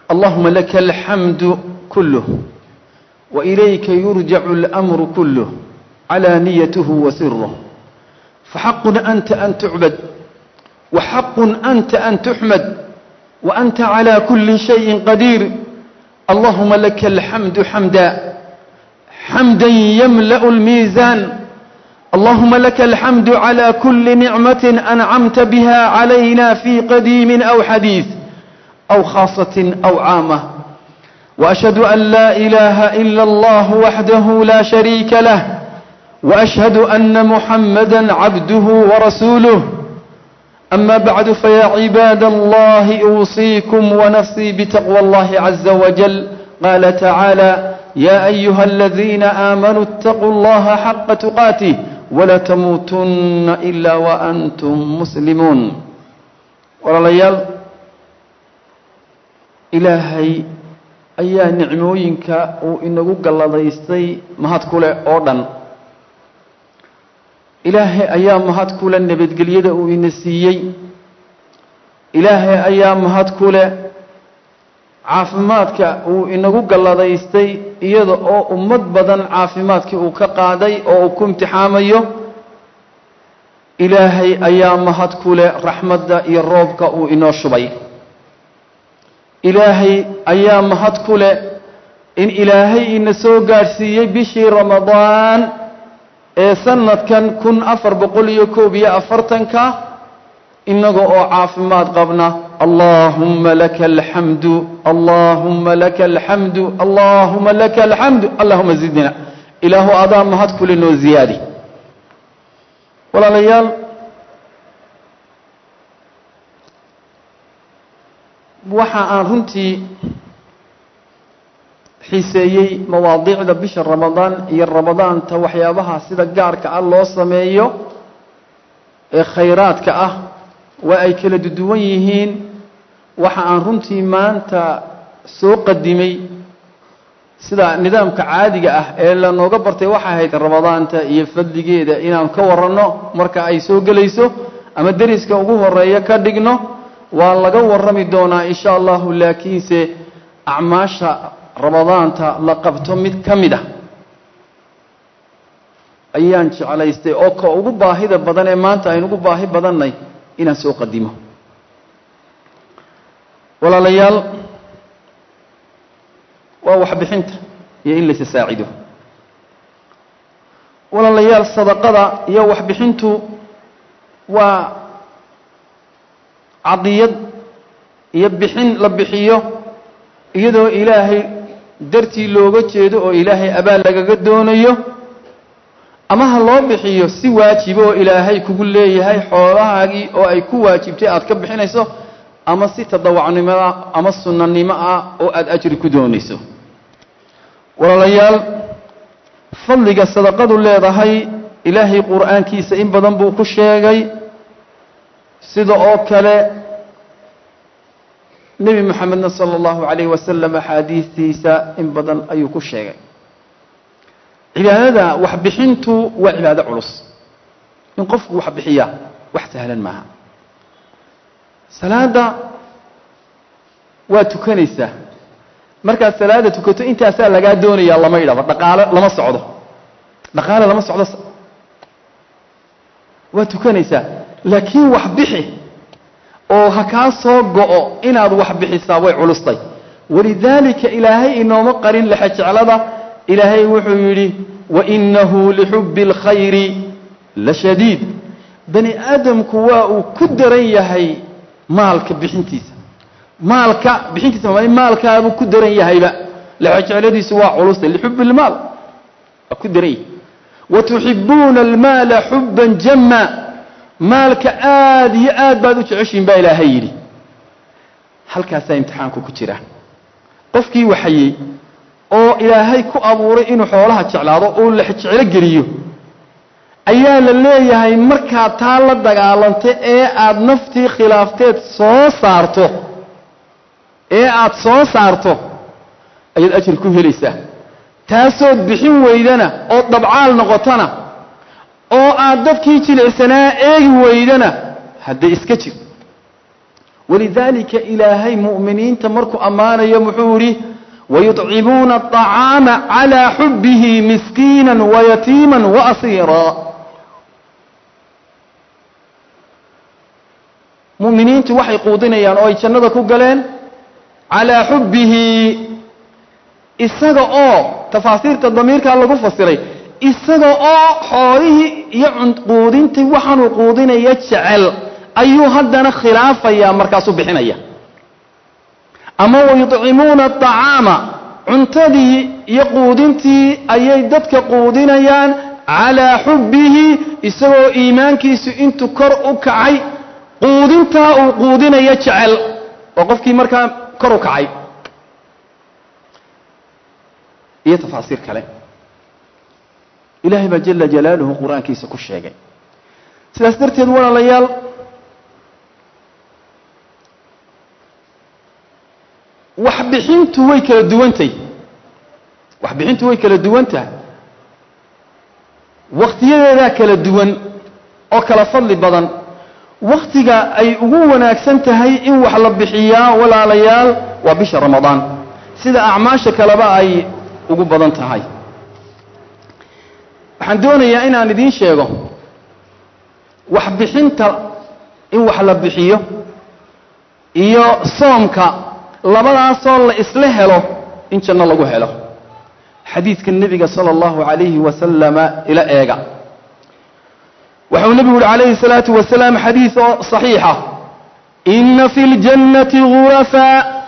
اللهم لك الحمد كله وإليك يرجع الأمر كله على نيته وسره فحق أنت أن تعبد وحق أنت أن تحمد وأنت على كل شيء قدير اللهم لك الحمد حمدا حمدا يملأ الميزان اللهم لك الحمد على كل نعمة أنعمت بها علينا في قديم أو حديث أو خاصة أو عامة وأشهد أن لا إله إلا الله وحده لا شريك له وأشهد أن محمدا عبده ورسوله أما بعد فيا عباد الله أوصيكم ونفسي بتقوى الله عز وجل قال تعالى يا أيها الذين آمنوا اتقوا الله حق تقاته ولا تموتن إلا وأنتم مسلمون ولليال إلهي ayaa nicmooyinka uu inagu galladaystay mahad ku leh oo dhan ilaahay ayaa mahad ku leh nabadgelyada uu ina siiyey ilaahay ayaa mahad ku leh caafimaadka uu inagu galladaystay iyada oo ummad badan caafimaadkii uu ka qaaday oo uu ku imtixaamayo ilaahay ayaa mahad ku leh raxmadda iyo roobka uu inoo shubay ilaahay ayaa mahad ku leh in ilaahay ina soo gaadhsiiyey bishii ramadaan ee sanadkan kun afar boqol iyo koob iyo afartanka inaga oo caafimaad qabna allaahumma laka alxamdu allaahumma laka alxamdu allaahuma laka alxamdu allahuma zidna ilaahu adaa mahad kule noo ziyaadi walaalayaal waxa aan runtii xiiseeyey mawaadiicda bisha ramadaan iyo ramadaanta waxyaabaha sida gaarka ah loo sameeyo ee khayraadka ah waa ay kala duwan yihiin waxa aan runtii maanta soo qadimay sida nidaamka caadiga ah ee lanooga bartay waxay ahayd ramadaanta iyo fadligeeda inaan ka waranno marka ay soo gelayso ama deriska ugu horeeya ka dhigno waa laga warrami doonaa insha allahu laakiinse acmaasha ramadaanta la qabto mid ka mid ah ayaan jeclaystay oo ka ugu baahida badan ee maanta aynu ugu baahi badannay inaan soo qadimo walaalayaal waa waxbixinta iyo in laysa saacido walaalayaal sadaqada iyo waxbixintu waa cadiyad iyo bixin la bixiyo iyadoo ilaahay dartii looga jeedo oo ilaahay abaal lagaga doonayo ama ha loo bixiyo si waajiba oo ilaahay kugu leeyahay xoolahaagii oo ay ku waajibtay aad ka bixinayso ama si tadawacnimoa ama sunnanimo ah oo aada ajri ku doonayso walaalayaal fadliga sadaqadu leedahay ilaahay qur'aankiisa in badan buu ku sheegay sida oo kale nebi moxamedna sala allahu calayh wasalam axaadiistiisa in badan ayuu ku sheegay cibaadada waxbixintu waa cibaado culus in qofku wax bixiya wax sahlan maaha salaadda waa tukanaysaa markaad salaada tukato intaasaa lagaa doonayaa lama idhaba dhaqaale lama socdo dhaqaale lama socdo waa tukanaysaa laakiin wax bixi oo ha kaa soo go'o inaad wax bixisaa way culustay walidaalika ilaahay inooma qarin lexejeclada ilaahay wuxuu yidhi wainahu lixubbi اlkhayri la shadiid bani aadamku waa uu ku daran yahay maalka bixintiisa maalka bixintiisa ma maalkaabuu ku daran yahayba lexejecladiisu waa culustay lixubbi اlmaal waa ku daran yahay watuxibuuna almaala xuban jama maalka aada iyo aad baad u jeceshihin baa ilaahay yidhi halkaasaa imtixaanku ku jira qofkii waxayey oo ilaahay ku abuuray inuu xoolaha jeclaado uu lexjeclo geliyo ayaa la leeyahay markaad taa la dagaalantay ee aada naftii khilaafteed soo saarto ee aada soo saarto ayaad ajir ku helaysaa taasood bixin weydana oo dabcaal noqotana oo aad dadkii jilicsanaa eegi weydana hadda iska jir walidaalika ilaahay mu'miniinta markuu ammaanayo muxuu yidhi wayuطcimuuna aطacaama calaa xubbihi miskiina wayatiima waasiira mu'miniintu waxay quudinayaan oo ay jannada ku galeen calaa xubbihi isaga oo tafaasiirta damiirkaa lagu fasiray isaga oo xoolihii iyo quudintii waxaanuu quudinaya jecel ayuu haddana khilaafayaa markaasuu bixinaya ama wayuطcimuuna aطacaama cuntadii iyo quudintii ayay dadka quudinayaan calaa xubbihi isagoo iimaankiisu intuu kor u kacay quudintaa uu quudinaya jecel oo qofkii markaa kor u kacay iyo tafaasiir kale ilaahay baa jala jalaaluhu qur-aankiisa ku sheegay sidaas darteed walaalayaal waxbixintu way kala duwantay waxbixintu way kala duwan tahay wakhtiyadeedaa kala duwan oo kala fadli badan wakhtiga ay ugu wanaagsan tahay in wax la bixiyaa walaalayaal waa bisha ramadaan sida acmaasha kaleba ay ugu badan tahay waxaan doonayaa inaan idiin sheego waxbixinta in wax la bixiyo iyo soomka labadaasoo la isla helo in janno lagu helo xadiidka nebiga sala allahu calayhi wasalama ila eega waxau nebigu uhi calayhi salaatu wasalaam xadiid oo saxiixa ina fi ljannati gurafa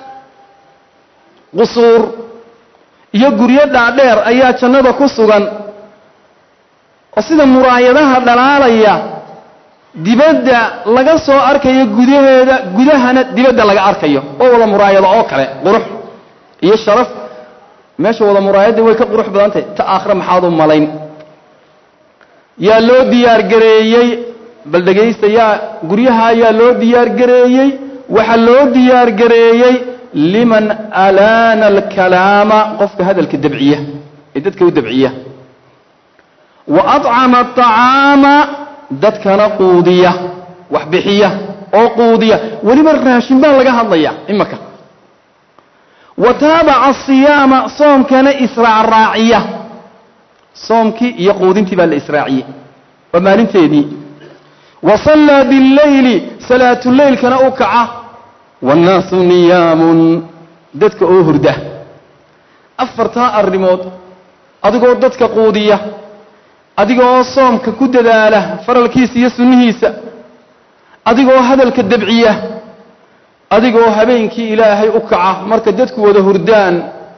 qusuur iyo guryo dhaadheer ayaa jannada ku sugan oo sida muraayadaha dhalaalaya dibadda laga soo arkayo gudaheeda gudahana dibadda laga arkayo oo wada muraayado oo kale qurux iyo sharaf meesha wada muraayadda way ka qurux badan tahay ta aakhire maxaad u malayn yaa loo diyaargareeyey bal dhegaysta yaa guryaha yaa loo diyaargareeyey waxaa loo diyaargareeyey liman alaana alkalaama qofka hadalka dabciya ee dadka u dabciya wa acama aطacaama dadkana quudiya wax bixiya oo quudiya weliba raashin baa laga hadlaya imaka wa taabaca asiyaama soomkana israacraaciya soomkii iyo quudintii baa la israaciyey waa maalinteedii wa sallaa billayli salaatuleylkana u kaca waannaasu niyaamun dadka oo hurda afartaa arrimood adigoo dadka quudiya adigoo soomka ku dadaala faralkiisa iyo sunnihiisa adigoo hadalka dabciya adigoo habeenkii ilaahay u kaca marka dadku wada hurdaan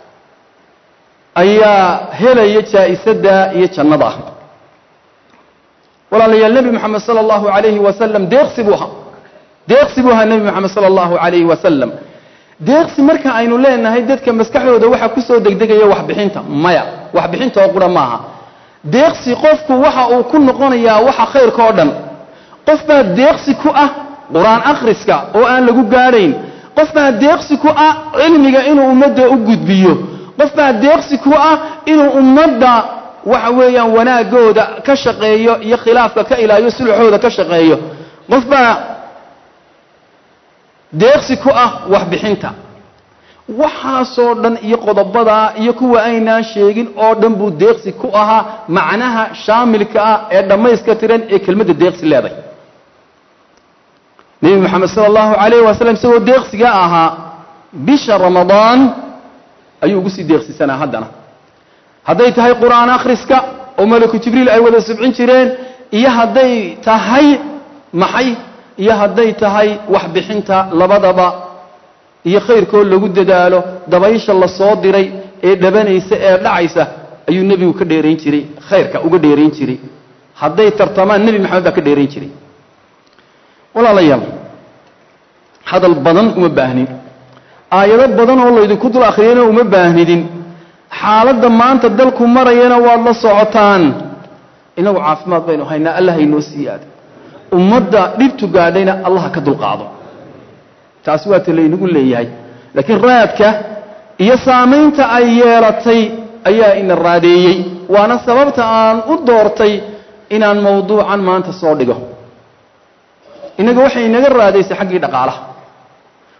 ayaa helaya jaa'isadda iyo jannada walaalayaal nebi moxamed sala allahu calayhi wasalam deeqsi buu ahaa deeqsi buu ahaa nebi moxamed sala allahu calayhi wasalam deeqsi marka aynu leenahay dadka maskaxdooda waxaa ku soo degdegaya waxbixinta maya waxbixinta oo qura maaha deeqsi qofku waxa uu ku noqonayaa waxa khayrka oo dhan qof baa deeqsi ku ah qur-aan akhriska oo aan lagu gaadhayn qof baa deeqsi ku ah cilmiga inuu ummadda u gudbiyo qof baa deeqsi ku ah inuu ummadda waxa weeyaan wanaagooda ka shaqeeyo iyo khilaafka ka ilaaliyo sulxooda ka shaqeeyo qof baa deeqsi ku ah waxbixinta waxaasoo dhan iyo qodobadaa iyo kuwa aynaan sheegin oo dhan buu deeqsi ku ahaa macnaha shaamilka ah ee dhammayska tiran ee kelmadda deeqsi leeday nebi moxamed sala allahu calayh wasalam isagoo deeqsiga ahaa bisha ramadaan ayuu ugu sii deeqsisanaa haddana hadday tahay qur'aan akhriska oo malaku jibriil ay wada subcin jireen iyo hadday tahay maxay iyo hadday tahay waxbixinta labadaba iyo khayrkoo lagu dadaalo dabaysha la soo diray ee dhabanaysa ee dhacaysa ayuu nebigu ka dheerayn jiray khayrka uga dheerayn jiray hadday tartamaan nebi maxamed baa ka dheerayn jiray walaalayaal hadal badan uma baahnin aayado badan oo laydinku dul akhriyana uma baahnidin xaaladda maanta dalku marayana waad la socotaan inagu caafimaad baynu haynaa allah haynoo siiyaada ummadda dhibtu gaadhayna allah ka dulqaado taasi waa ta laynagu leeyahay laakiin raadka iyo saamaynta ay yeelatay ayaa ina raadeeyey waana sababta aan u doortay inaan mawduucan maanta soo dhigo innaga waxay inaga raadaysay xaggii dhaqaalaha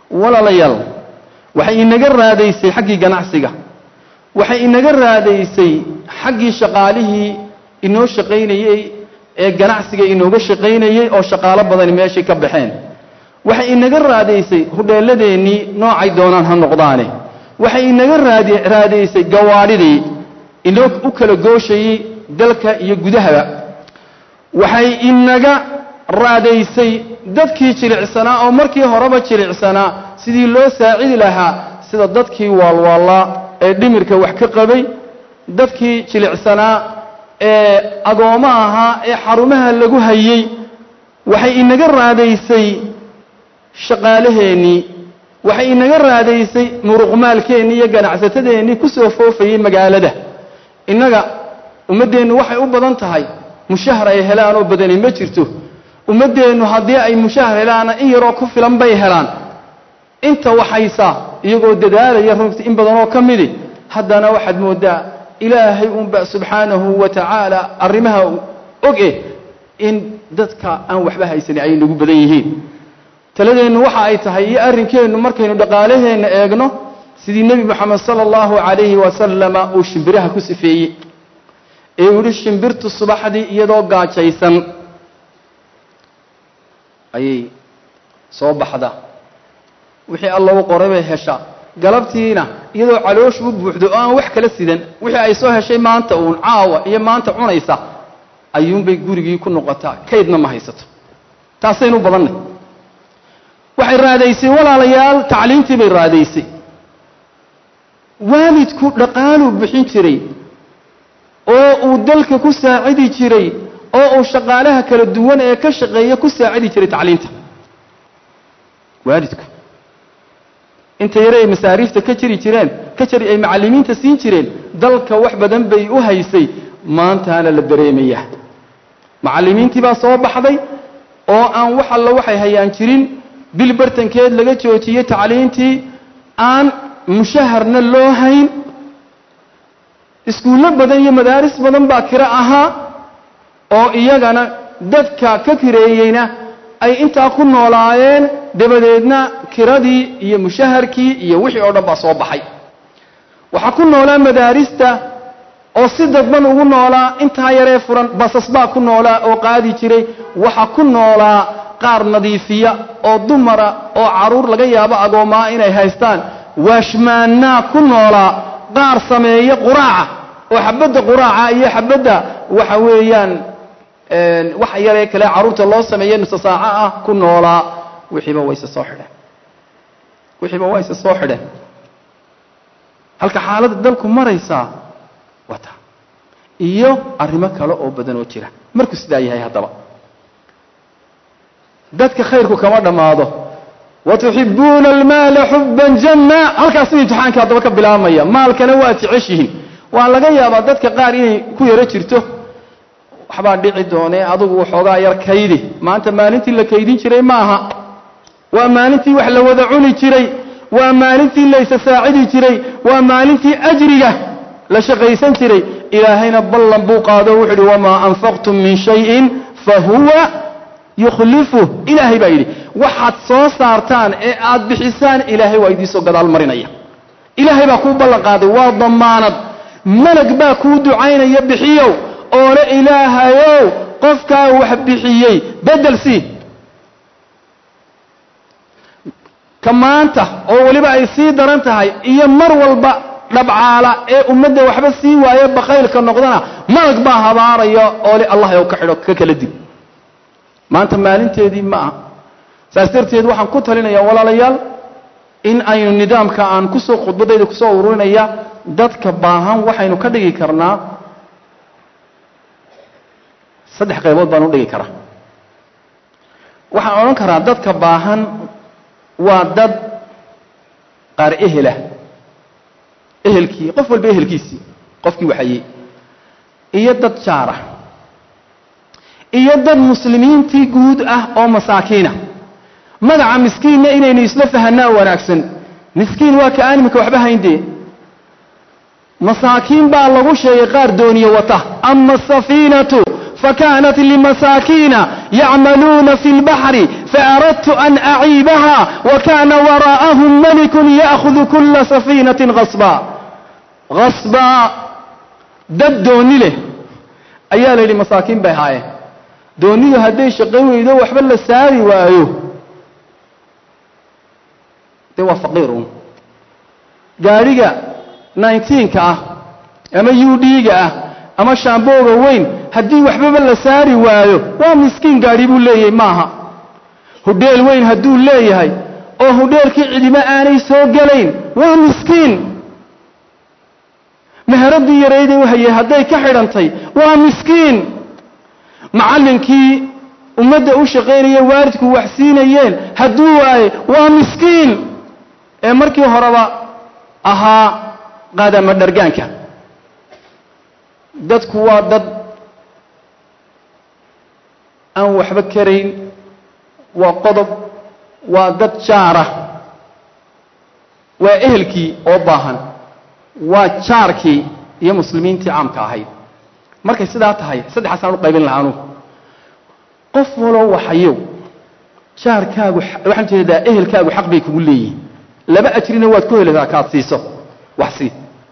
walaalayaal waxay inaga raadaysay xaggii ganacsiga waxay inaga raadaysay xaggii shaqaalihii inoo shaqaynayey ee ganacsiga inooga shaqaynayey oo shaqaalo badani meeshay ka baxeen waxay inaga raadaysay hudheelladeennii noocay doonaan ha noqdaane waxay inaga raad raadaysay gawaadhidii inoo u kala gooshayey dalka iyo gudahaba waxay inaga raadaysay dadkii jilicsanaa oo markii horeba jilicsanaa sidii loo saacidi lahaa sida dadkii waalwaallaa ee dhimirka wax ka qabay dadkii jilicsanaa ee agoommo ahaa ee xarumaha lagu hayey waxay inaga raadaysay shaqaalaheennii waxay inaga raadaysay muruqmaalkeennii iyo ganacsatadeennii ku soo foofayey magaalada innaga ummaddeennu waxay u badan tahay mushahar ay helaan oo badani ma jirto ummaddeennu haddii ay mushahar helaana in yaroo ku filan bay helaan inta waxaysa iyagoo dadaalaya runtii in badanoo ka midi haddana waxaad mooddaa ilaahay unba subxaanahu wa tacaala arrimaha og eh in dadka aan waxba haysanin ay nagu badan yihiin taladeennu waxa ay tahay iyo arrinkeennu markaynu dhaqaalaheenna eegno sidii nebi moxamed sala allahu calayhi wasalama uu shimbiraha ku sifeeyey ee uu yihi shimbirtu subaxdii iyadoo gaajaysan ayay soo baxda wixii alla u qoray bay heshaa galabtiina iyadoo caloosh u buuxdo oo aan wax kala sidan wixii ay soo heshay maanta uun caawa iyo maanta cunaysa ayuunbay gurigii ku noqotaa kaydna ma haysato taasaynu u badannay waxay raadaysay walaalayaal tacliintii bay raadaysay waalidku dhaqaaluu bixin jiray oo uu dalka ku saacidi jiray oo uu shaqaalaha kala duwan ee ka shaqeeya ku saacidi jiray tacliinta waalidku inta yare ay masaariifta ka jiri jireen ka jari ay macallimiinta siin jireen dalka wax badan bay u haysay maantaana la dareemayaa macallimiintii baa soo baxday oo aan wax alla waxay hayaan jirin bil bartankeed laga joojiyey tacliintii aan mushaharna loo hayn iskuullo badan iyo madaaris badan baa kiro ahaa oo iyagana dadka ka kireeyeyna ay intaa ku noolaayeen dabadeedna kiradii iyo mushaharkii iyo wixii oo dhan baa soo baxay waxaa ku noolaa madaarista oo si dadban ugu noolaa intaa yaree furan basas baa ku noolaa oo qaadi jiray waxaa ku noolaa qaar nadiifiya oo dumara oo carruur laga yaabo agoomaa inay haystaan waashmaannaa ku noolaa qaar sameeya quraaca oo xabadda quraaca iyo xabadda waxa weeyaan wax yaree kale carruurta loo sameeya nusa saaco ah ku noolaa wixiiba wayse soo xidheen wixiiba wayse soo xidheen halka xaaladda dalku maraysaa waa taa iyo arrimo kale oo badan oo jira markuu sidaa yahay haddaba dadka khayrku kama dhammaado watuxibuuna almaala xubban jamma halkaasuu imtixaanka haddaba ka bilaabmaya maalkana waa jeceshihiin waa laga yaabaa dadka qaar inay ku yaro jirto waxbaa dhici doonee adugu waxoogaa yar kaydi maanta maalintii la kaydin jiray ma aha waa maalintii wax la wada cuni jiray waa maalintii la isa saacidi jiray waa maalintii ajriga la shaqaysan jiray ilaahayna ballan buu qaado wuxu uhi wamaa anfaqtum min shayin fahuwa yukhlifuh ilaahay baa yidhi waxaad soo saartaan ee aad bixisaan ilaahay waa idiinsoo gadaal marinaya ilaahay baa kuu ballan qaaday waa damaanad malag baa kuu ducaynaya bixiyow oole ilaahayow qofkaa wax bixiyey bedel sii ka maanta oo weliba ay sii daran tahay iyo mar walba dhabcaala ee ummadda waxba sii waaye bakaylka noqdana malag baa habaaraya oole allah ow ka xidho ka kala dib maanta maalinteedii ma aha saas darteed waxaan ku talinayaa walaalayaal in aynu nidaamka aan kusoo khudbadayda kusoo ururinaya dadka baahan waxaynu ka dhigi karnaa saddex qaybood baan u dhigi karaa waxaan odhan karaa dadka baahan waa dad qaar ehelah ehelkii qof walba ehelkiisii qofkii waxayey iyo dad jaara iyo dad muslimiintii guud ah oo masaakiina magaca miskiinna inaynu isla fahanaa wanaagsan miskiin waa ka aan iminka waxba hayndee masaakiin baa lagu sheegay qaar dooniye wata ama asafiinatu فكانت لمساكين يعملون في البحر فأردت أن أعيبها وكان وراءهم ملك يأخذ كل سفينة غصبا غصبا dad dooni leh ayaa la yidhi masaakiin bay haayeen doonidu hadday shaqayn weydo waxba la saari waayo dee waa faqiir un gaadhiga nineteenka ah ama u d-ga ah ama shaambooga weyn haddii waxbaba la saari waayo waa miskiin gaadhi buu leeyahay maaha hudheel weyn hadduu leeyahay oo hudheelkii cidimo aanay soo gelayn waa miskiin meheradii yarayday u hayay hadday ka xidhantay waa miskiin macallinkii ummadda u shaqaynaya waalidku wax siinayeen hadduu waaye waa miskiin ee markii horeba ahaa qaadama dhargaanka dadku waa dad aan waxba karayn waa qodob waa dad jaara waa ehelkii oo baahan waa jaarkii iyo muslimiintii caamka ahayd markay sidaa tahay saddexaasaan u qaybin lahaa anugu qof waloo waxayow jaarkaagu waxaan jeedaa ehelkaagu xaq bay kugu leeyihin laba ajrina waad ku helataa kaad siiso wax sii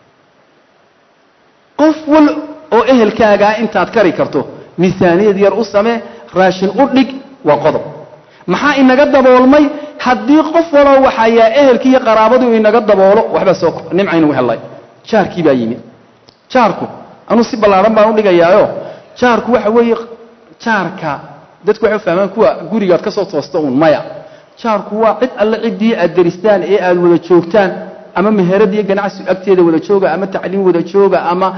qof wal oo ehelkaagaa intaad kari karto miisaaniyad yar u samee raashin u dhig waa qodob maxaa inaga daboolmay haddii qof waloo waxayaa ehelkii iyo qaraabadu inaga daboolo waxbaa soo nimcaynu helay jaarkii baa yimid jaarku anuu si ballaaran baan u dhigayaayo jaarku waxa weeye jaarka dadku waxay u fahmaan kuwa gurigaad ka soo toosta uun maya jaarku waa cid alle ciddii aad deristaan ee aad wada joogtaan ama meherad iyo ganacsi agteeda wada jooga ama tacliim wada jooga ama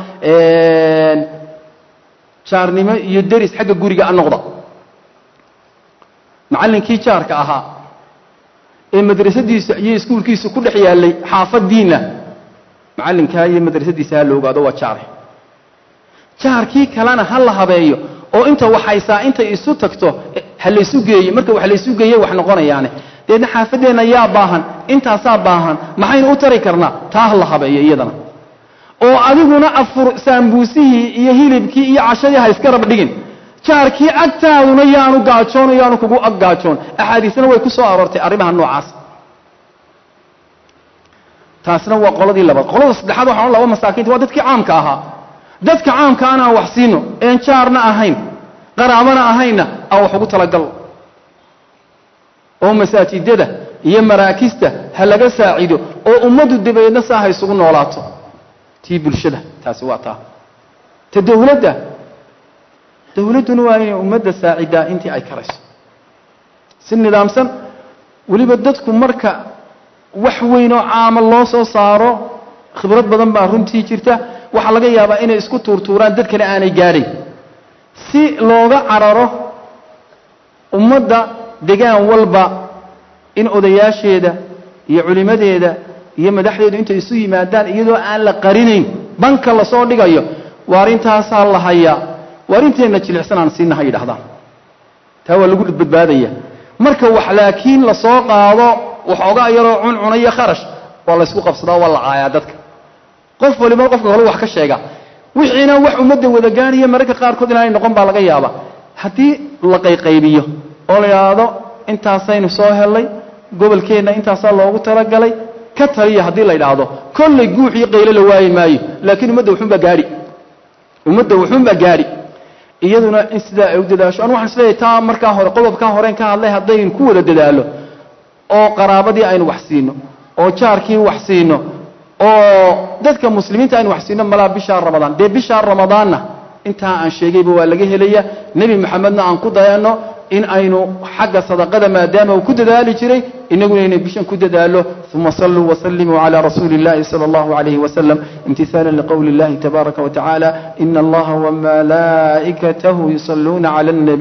jaarnimo iyo deris xagga guriga a noqda macallinkii jaarka ahaa ee madrasadiisa iyo iskuulkiisa ku dhex yaallay xaafadiinna macallinkaa iyo madrasadiisa ha la ogaado waa jaare jaarkii kalena ha la habeeyo oo inta waxaysaa intay isu tagto ha laysu geeye marka wax laysu geeye wax noqonayaane deedna xaafadeenna yaa baahan intaasaa baahan maxaynu u tari karnaa taa ha la habeeyo iyadana oo adiguna afur saambuusihii iyo hilibkii iyo cashadii ha iska rab dhigin jaarkii agtaaduna yaanu gaajoon yaanu kugu ag gaajoon axaadiisna way ku soo aroortay arrimaha noocaas taasna waa qoladii labaad qolada saddexaad waxaan laba masaakiinta waa dadkii caamka ahaa dadka caamka anaan wax siino een jaarna ahayn qaraabana ahaynna aan wax ugu talagal oo masaajidada iyo maraakista ha laga saacido oo ummaddu dabadeedna saa ha isugu noolaato tii bulshada taasi waa taa ta dawladda dawladduna waa inay ummadda saacidaa intii ay karayso si nidaamsan weliba dadku marka wax weyn oo caama loo soo saaro khibrad badan baa runtii jirta waxaa laga yaabaa inay isku tuurtuuraan dad kale aanay gaadhayn si looga cararo ummadda degaan walba in odayaasheeda iyo culimadeeda iyo madaxdeedu intay isu yimaadaan iyadoo aan la qarinayn banka lasoo dhigayo waar intaasaa la hayaa waar inteenna jilicsan aan siina ha yidhahdaan taa waa lagu badbaadaya marka wax laakiin lasoo qaado waxoogaa yaroo cuncuna iyo kharash waa laysku qabsadaa waa la caayaa dadka qof waliba qofka kale wax ka sheega wixiina wax ummadda wada gaanaya mararka qaarkood inaanay noqon baa laga yaaba haddii la qayqaybiyo oo la yidhaahdo intaasaynu soo hellay gobolkeenna intaasaa loogu talagalay ka taliya haddii la yidhaahdo kollay guux iyo qaylo la waayi maayo laakiin ummadda wuxuunbaa gaadhi ummadda wuxuunbaa gaadhi iyaduna in sidaa ay u dadaasho anu waxaan isleeyahay taa markaa hore qodobkaa horeen ka hadlay haddaynu ku wada dadaalo oo qaraabadii aynu wax siino oo jaarkii wax siino oo dadka muslimiinta aynu wax siino malaa bishaa ramadaan dee bishaa ramadaanna intaa aan sheegayba waa laga helaya nebi moxamedna aan ku dayanno in aynu xagga sadaqada maadaama uu ku dadaali jiray inaguna inay bishan ku dadaalo uma saluu wasalimuu cala rasuuli اllahi salى اllahu alayh wasalam imtihaala liqowli اllahi tabaaraka watacaala ina allaha wamalaa'ikatahu yusaluuna cala اlnabiy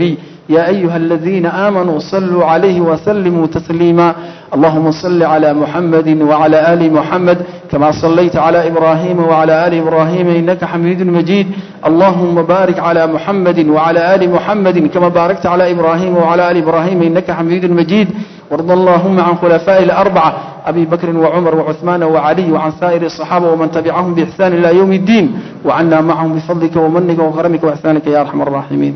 يا أيها الذين آمنوا صلوا عليه وسلموا تسليما اللهم صل على محمد وعلى آل محمد كما صليت على إبراهيم وعلى آل إبراهيم إنك حميد مجيد اللهم بارك على محمد وعلى آل محمد كما باركت على إبراهيم وعلى آل إبراهيم إنك حميد مجيد وارض اللهم عن خلفاء الأربعة أبي بكر وعمر وعثمان وعلي وعن سائر الصحابة ومن تبعهم بإحسان إلى يوم الدين وعنا معهم بفضلك ومنك وكرمك وإحسانك يا أرحم الراحمين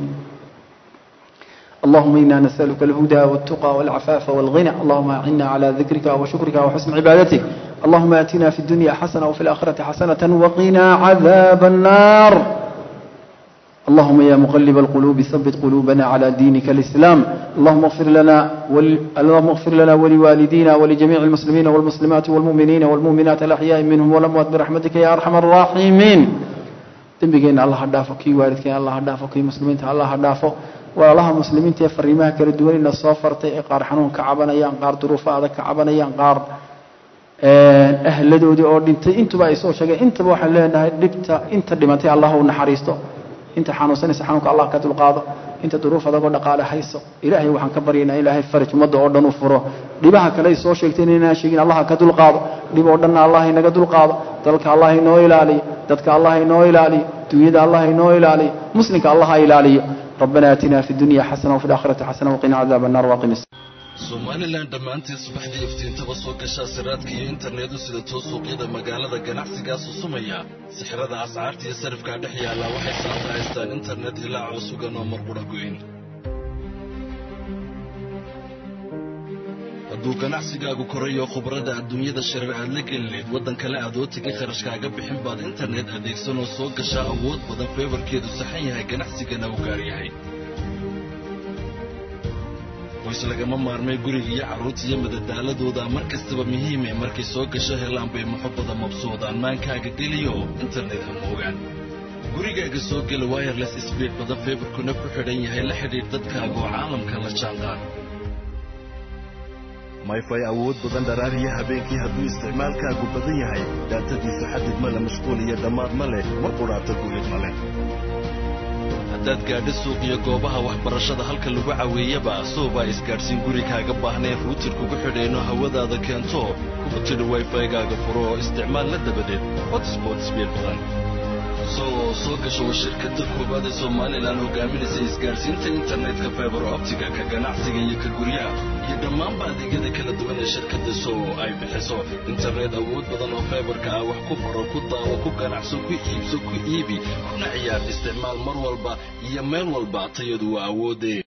اللهم إنا نسألك الهدى والتقى والعفاف والغنى اللهم أعنا على ذكرك وشكرك وحسن عبادتك اللهم آتنا في الدنيا حسنة وفي الآخرة حسنة وقنا عذاب النار اللهم يا مقلب القلوب ثبت قلوبنا على دينك الإسلام اللهم اغفر لنا ول... اللهم اغفر لنا ولوالدينا ولجميع المسلمين والمسلمات والمؤمنين والمؤمنات الأحياء منهم والأموات برحمتك يا أرحم الراحمين dembigeena allah ha dhaafo kii waalidkeena allah ha dhaafo kii muslimiinta allah ha dhaafo walaalaha muslimiinta ee fariimaha kala duwan ina soo fartay ee qaar xanuun ka cabanayaan qaar duruufo adag ka cabanayaan qaar ahladoodii oo dhintay intuba ay soo sheegeen intaba waxaan leenahay dhibta inta dhimatay allah u naxariisto inta xanuunsanaysa xanuunka allah ka dulqaado inta duruuf adagoo dhaqaale hayso ilaahay waxaan ka baryaynaa ilaahay faraj ummadda oo dhan u furo dhibaha kale ay soo sheegteen inaan sheegin allah ka dulqaado dhib oo dhanna allah inaga dulqaado dalka allah inoo ilaaliyo dadka allah inoo ilaaliyo dunyada allah inoo ilaaliyo muslimka allah ha ilaaliyo ربنا آتنا في الدنيا حسنة وفي الآخرة حسنة وقنا عذاب النار واقم somalilan dhammaantii subaxdii iftiintaba soo gashaa siraadka iyo internetu sida too suuqyada magaalada ganacsigaa susumaya sixirada ascaarta iyo sarifkaa dhex yaallaa waxay saanta haystaan internet ilaa coosugan oo marqudha goyn hadduu ganacsigaagu korayo khubradda adduunyada shareer aad la gelineed waddan kale aad oo tegay kharashkaaga bixin baad internet adeegsanoo soo gashaa awood badan feebarkeedu saxan yahay ganacsigana u gaar yahay qoys lagama maarmay guriga iyo carruurta iyo madadaaladooda mar kastaba muhiime markay soo gasho helaan bay muxubbada mabsuudaan maankaaga geliyo internet ha moogaan gurigaaga soo gela wireless sbiid badan feebarkuna ku xidhan yahay la xidhiidh dadkaaga oo caalamka la jaanqaad mayfay awood badan dharaariya habeenkii hadduu isticmaalkaagu badan yahay daatadiisu xadid ma le mashquul iyo dhammaad ma leh mar qudhaata gulid ma leh haddaad gaadho suuq iyo goobaha waxbarashada halka lagu caweeyaba soobaa isgaadhsiin gurigaaga baahneen ruutir kugu xidheenno hawadaada keento kugu tidhi wayfaygaaga furo oo isticmaal la dabadeed hotspot sbiid badan soo soo gasho waa shirkadda koowaad ee somalilan hogaaminaysa isgaadhsiinta internetka faibar optiga ka ganacsiga iyo ka guryaha iyo dhammaanba adeegyada kala duwan ee shirkadda soo ay bixiso internet awood badan oo faibarka ah wax ku baro ku daawo ku ganacso ku iibso ku iibi kuna ciyaar isticmaal mar walba iyo meel walba tayadu waa awoodee